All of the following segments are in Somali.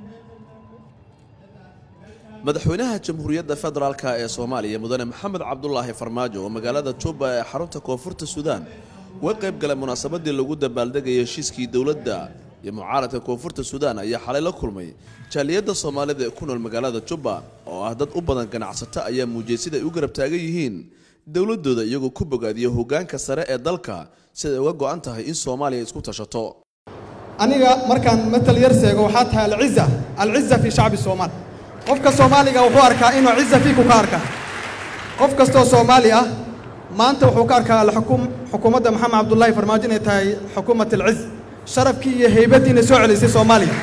madaxweynaha jamhuuriyadda federaalk ee soomaaliya mudane maxamed cabdulaahi farmaajo oo magaalada juba ee xarunta koonfurta suudaan uga qayb galay munaasabadii lagu dabaaldegayay heshiiskii dowladda iyo mucaaradka koonfurta suudaan ayaa xalay la kulmay jaaliyadda soomaalida ee ku nool magaalada juba oo ah dad u badan ganacsato ayaa muujiyey sida ay u garab taagan yihiin dowladooda iyagoo ku bogaadiya hoggaanka sare ee dalka siday uga go'an tahay in soomaaliya isku tashato aniga markaan matal yar seego waxaa tahay alciza alciza fii shacbi soomaal qofka soomaaliga wuxuu arkaa inuu ciza fiiku ka arkaa qof kastoo soomaali ah maanta wuxuu ka arkaa alxukum xukuumadda maxamed cabdullaahi farmaajo inay tahay xukuumat alciz sharafkii iyo haybaddii inay soo celisay soomaaliya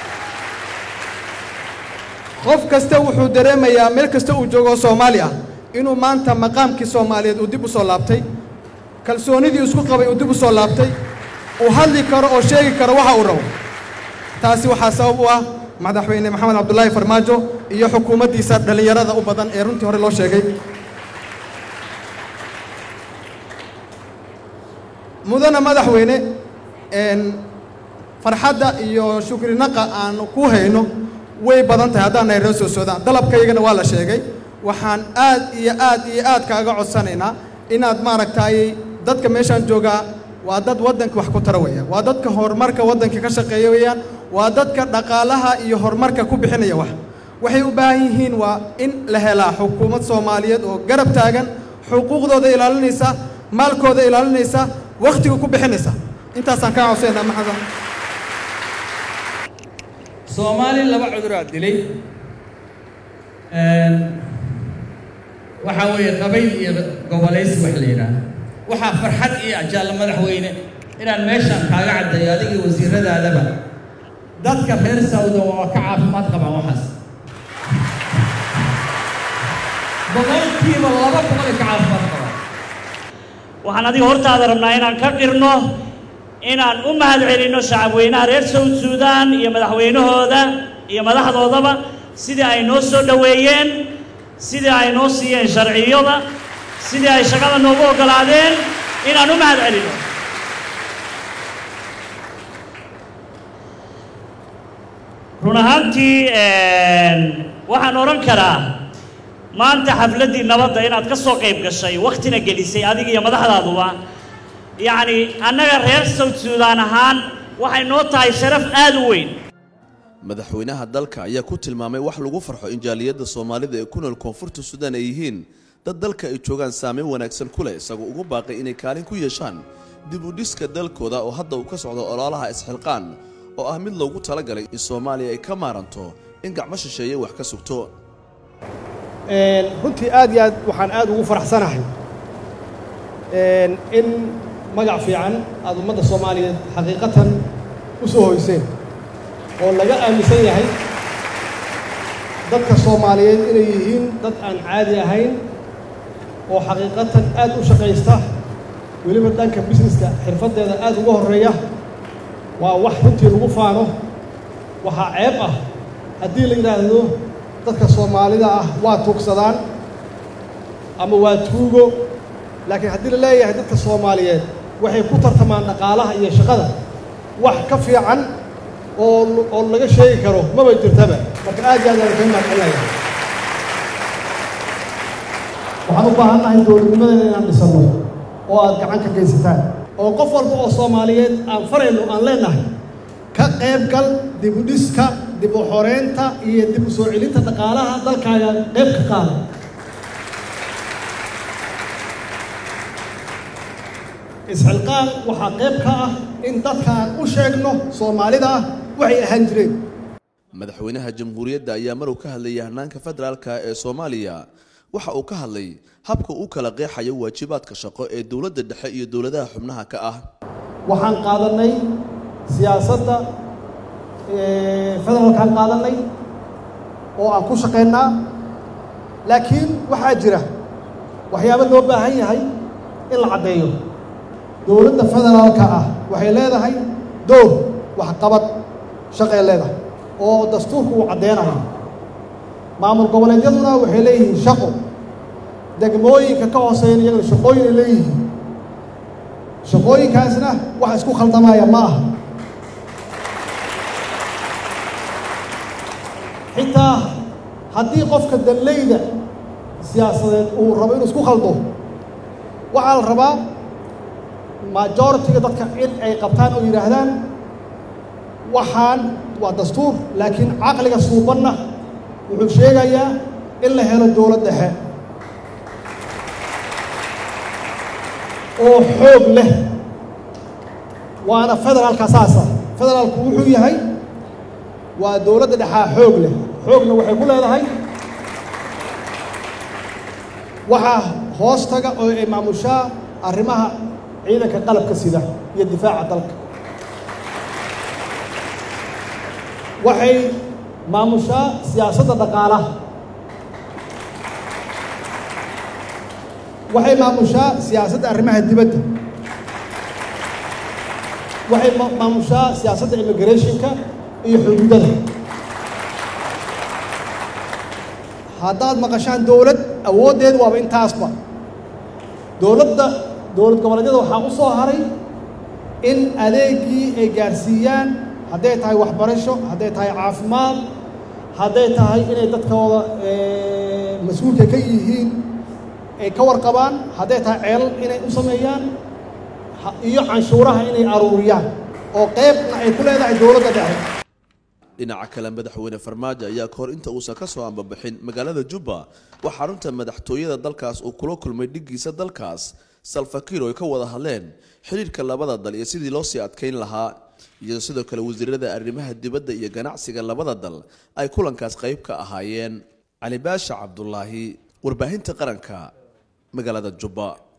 qof kasta wuxuu dareemayaa meel kasta uu joogo soomaali ah inuu maanta maqaamkii soomaaliyeed uu dib u soo laabtay kalsoonidii isku qabay uu dib u soo laabtay uu hadli karo oo sheegi karo waxa uu rabo taasi waxaa sabab u ah madaxweyne maxamed cabdulaahi farmaajo iyo xukuumaddiisa dhallinyarada u badan ee runtii hore loo sheegay mudana madaxweyne farxadda iyo shukrinaqa aan ku hayno way badan tahay haddaan nahay reer soo soodaan dalabkaygana waa la sheegay waxaan aad iyo aad iyo aad kaaga codsanaynaa inaad maaragtaayey dadka meeshaan joogaa waa dad waddanka wax ku tara weeyaan waa dadka horumarka waddanka ka shaqeeya weeyaan waa dadka dhaqaalaha iyo horumarka ku bixinaya wax waxay u baahan yihiin waa in la helaa xukuumad soomaaliyeed oo garab taagan xuquuqdooda ilaalinaysa maalkooda ilaalinaysa wakhtiga ku bixinaysa intaasaan kaa codsaynaa maxamed soomaali laba cuduraa dilay waxaa weeye qabayl iyo gobolaysi wax la yidhaah waxaa farxad iyo ajaalla madaxweyne inaan meeshaan kaaga caddeeyo adigii wasiiradaadaba dadka reer sawda waa ka caafimaad qabaan waxaas boqolkiiba laba boqol ka caafimaad qabaan waxaan adiga hortaada rabnaa inaan ka dhirno inaan u mahad celinno shacabweynaha reer sawd suudaan iyo madaxweynahooda iyo madaxdoodaba sidii ay noo soo dhoweeyeen sidii ay noo siiyeen sharciyada sidii ay shaqada noogu oggolaadeen inaan u mahad celinno run ahaantii waxaan odhan karaa maanta xafladdii nabadda inaad ka soo qayb gashay wakhtina gelisay adiga iyo madaxdaaduba yacni annaga reer sawd suudaan ahaan waxay noo tahay sharaf aad u weyn madaxweynaha dalka ayaa ku tilmaamay wax lagu farxo in jaaliyadda soomaalida ee ku nool koonfurta suudaan ay yihiin dad dalka ay joogaan saameyn wanaagsan ku leh isagoo ugu baaqay inay kaalin ku yeeshaan dib u dhiska dalkooda oo hadda uu ka socdo ololaha isxilqaan oo ah mid loogu talagalay in soomaaliya ay ka maaranto in gacmo shisheeye wax ka sugto runtii aad iyo aad waxaan aad ugu faraxsanahay in magac fiican aad ummadda soomaaliyeed xaqiiqatan u soo hoyseen oo laga aaminsan yahay dadka soomaaliyeed inay yihiin dad aan caadi ahayn oo xaqiiqatan aad u shaqaysta weliba dhanka busineska xirfaddeeda aad uga horreeya waa wax runtii lagu faano waxaa ceeb ah haddii la yidhaahdo dadka soomaalida ah waa tuugsadaan ama waa tuugo laakiin haddii la leeyahay dadka soomaaliyeed waxay ku tartamaan dhaqaalaha iyo shaqada wax ka fiican oo oo laga sheegi karo maba jirtaba marka aad iyo aad aan kaga mahadcelinaya waxaan u baahan nahay dowladnimadeena inaan dhisanno oo aad gacan ka geysataan oo qof walba oo soomaaliyeed aan farayno aan leenahay ka qayb gal dib u dhiska dib u xoreynta iyo dib u soo celinta dhaqaalaha dalkaaga qayb ka qaada isxilqaan waxaa qayb ka ah in dadkaan u sheegno soomaalida ah waxay ahaan jireen madaxweynaha jamhuuriyadda ayaa maruu ka hadlayay hanaanka federaalka ee soomaaliya waxa uu ka hadlay habka uu kala qeexayo waajibaadka shaqo ee dowladda dhexe iyo dowladaha xubnaha ka ah waxaan qaadannay siyaasadda federaalkaan qaadannay oo aan ku shaqaynaa laakiin waxaa jira waxyaabo loo baahan yahay in la caddeeyo dowladda federaalka ah waxay leedahay dowr waxqabad shaqay leedahay oo dastuurku uu caddeynayo maamul goboleedyaduna waxay leeyihiin shaqo degmooyinka ka hooseeyan iyagana shaqooyin ay leeyihiin shaqooyinkaasna wax isku khaldamaya ma aha xitaa haddii qofka dallayda siyaasadeed uu rabo inuu isku khaldo waxaa la rabaa majoritiga dadka in ay qabtaan oo yidhaahdaan waxaan waa dastuur laakiin caqliga suubanna wuxuu sheegayaa in la helo dowlad dhexe oo xoog leh waana federaalka saasa federaalku wuxuu yahay waa dowladda dhexaa xoog leh xoogna waxay ku leedahay waxaa hoos taga oo ay maamushaa arrimaha ciidanka qalabka sida iyo difaaca dalka waxay maamushaa siyaasadda dhaqaalaha waxay maamushaa siyaasadda arrimaha dibadda waxay maamushaa siyaasadda immigrationka iyo xuduudada haddaad maqashaan dowlad awooddeed waaba intaasba dowladda dowlad goboleedyada waxaa u soo haray in adeegii ay gaarsiiyaan hadday tahay waxbarasho hadday tahay caafimaad hadday tahay inay dadkooda mas-uulka ka yihiin ay ka warqabaan hadday tahay ceelal inay u sameeyaan iyo canshuuraha inay aruuriyaan oo qeybna ay ku leedahay dowladda dhexe dhinaca kale madaxweyne farmaajo ayaa kahor inta uusan ka soo ambabixin magaalada jubba wax xarunta madaxtooyada dalkaas uu kula kulmay dhiggiisa dalkaas salfakiir oo ay ka wada hadleen xidhiirka labada dal iyo sidii loo sii adkayn lahaa iyadoo sidoo kale wasiirada arrimaha dibadda iyo ganacsiga labada dal ay kulankaas qayb ka ahaayeen cali baasha cabdulaahi warbaahinta qaranka magaalada jubba